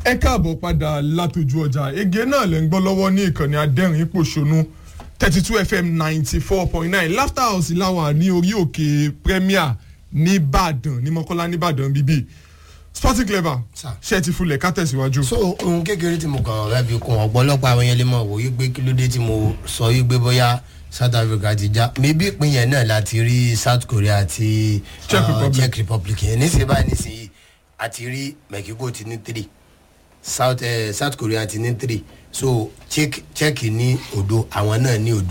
ẹ káàbọ̀ padà látòjú ọjà ege náà lẹ́ ń gbọ́ lọ́wọ́ ní ìkànnì adẹ́rìn pòṣónú thirty two fm ninety four point nine laughter house láwà ní orí òkè premier nìbàdàn ní mọ́kànlá nìbàdàn bíbí sporting clever Sir. ṣe ti fulẹ̀ ká tẹ̀síwájú. so ohun kékeré tí mo kàn rẹ́ fi kún ọ̀pọ̀lọpọ̀ àwọn yẹn lè mọ̀ wò yí pé kí ló dé tí mo sọ yí pé bóyá south africa ti já maybe ìpín yẹn náà láti rí south korea àti Czech uh, Republic. czech republic yẹn nísìnyí báyìí nísìnyí àti rí mexico ti ní three south, eh, south korea ti ní three so czech czech ní òdo àwọn náà ní òdo